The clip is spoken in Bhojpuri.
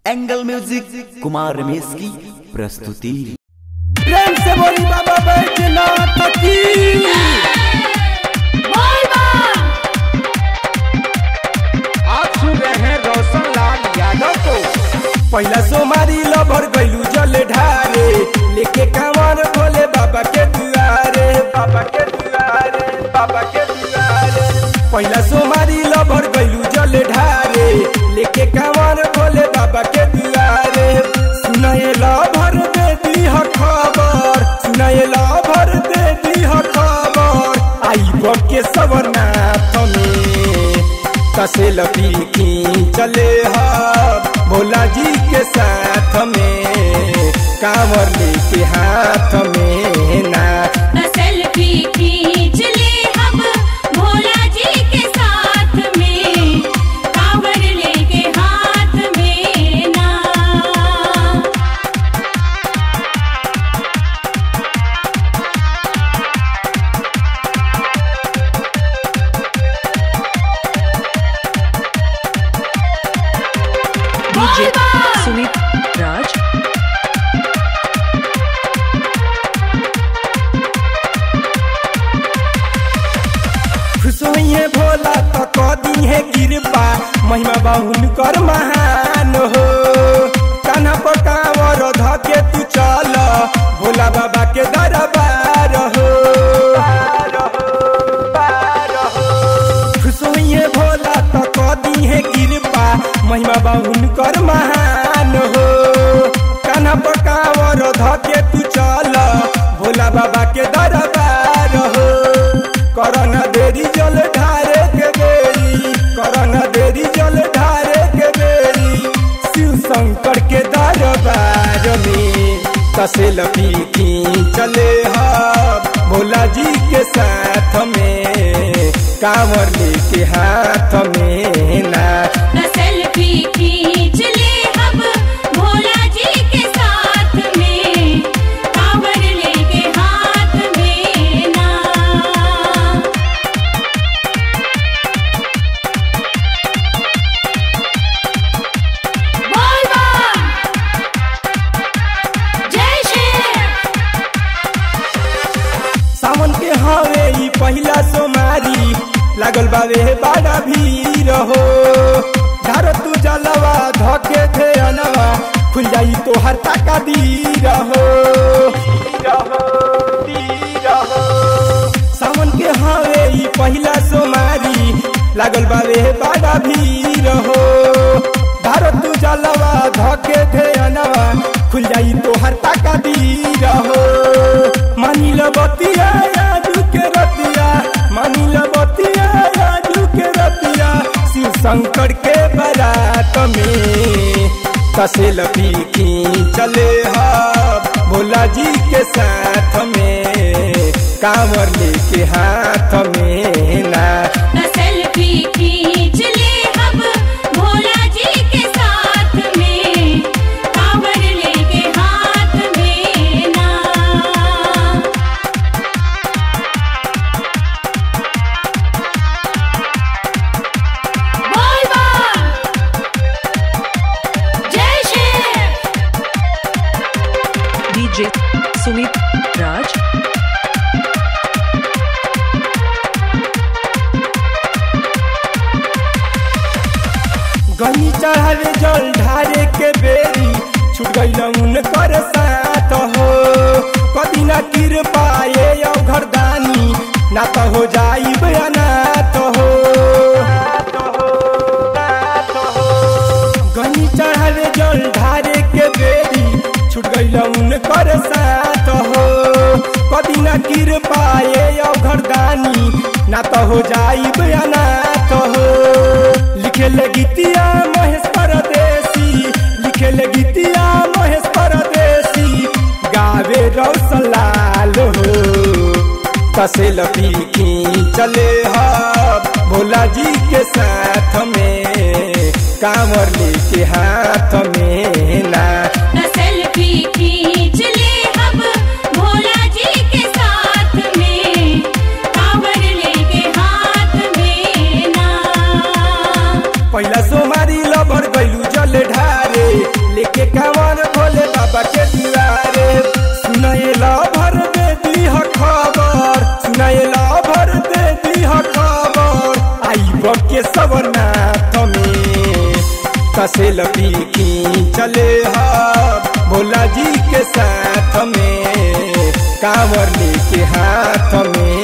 एंगल म्यूजिक कुमार रमेश की प्रस्तुति प्रेम से बोली बाबा बैजनाथ की आप सुन रहे हैं रोशन लाल यादव को पहला सोमारी लभर गैलू जल ढारे लेके कांवर भोले बाबा के दुआरे बाबा के दुआरे बाबा के दुआरे पहला सोमारी लभर गैलू जल ढारे लेके कांवर भोले बाबा के दुआरे सुनाए लभर दे दी ह खबर सुनाए लभर दे दी ह खबर आई के सवरनाथ में कसे लपी चले हा भोला जी के साथ में कांवर लेके हाथ में ना सेल्फी खींच ले हम भोला जी के साथ में कांवर लेके हाथ में ना DJ Sumit Raj. खुश होइए भोला तो कदी है कृपा महिमा बाहुन कर महान हो कान्हा पर कांवर धके तू चल भोला बाबा के दरबार हो खुश होइए भोला तो कदी है कृपा महिमा बाहुन कर महान हो कान्हा पर कांवर धके तू चल भोला बाबा के दरबार हो करना देरी जल ढारे के बेरी करना देरी जल ढारे के बेरी शिव शंकर के दरबार में कसे लपी चले हा भोला जी के साथ में कांवर लेके हाथ में ना सेल्फी खींच ले हम भोला जी के साथ में कांवर लेके हाथ में ना बोल बम जय श्री सावन के हवे ई पहिला सोमारी लागल बावे बड़ा भीड़ हो धार तू जलवा धके थे अनवा खुल जाई तो हर ताका दीर हो सावन के हवे ई पहिला सोमारी लागल बावे बड़ा भीड़ हो धार तू जलवा धके थे अनवा खुल जाई तो हर ताका दीर हो मानी लो बतिया आजू के रतिया मानी लो बतिया आजू के रतिया शिव शंकर के बारात में कसे लपी चले हा भोला जी के साथ में कांवर लेके हाथ में ना सेल्फी खींच ले हम भोला जी के साथ में कांवर लेके हाथ में ना बोल बम जय श्री DJ Sumit Raj. गनी चढ़ावे जल ढारे के बेरी छूट गई उन कर साथ हो कदी ना तिर पाए यो घरदानी ना तो हो जाई अनाथ हो गनी चढ़ावे जल ढारे के बेरी छूट गई उन कर साथ हो कदी ना तिर पाए यो घरदानी ना तो हो जाई अनाथ हो लिखे ले गीतिया महेश परदेसी लिखे ले गीतिया महेश परदेसी गावे रौसलाल हो कसे लपी चले हा भोला जी के साथ में कांवर लेके हाथ में ना सेल्फी खींच ले हम भोला जी के साथ में कांवर लेके हाथ में ना पहिला सोमारी लभर गैलू जल ढारे लेके कांवर भोले बाबा के दुआरे सुनाए ला भर दे दी ह खबर सुनाए ला भर दे दी ह खबर आई के सबरनाथ में कसे लपी चले हा भोला जी के साथ में कांवर लेके हाथ में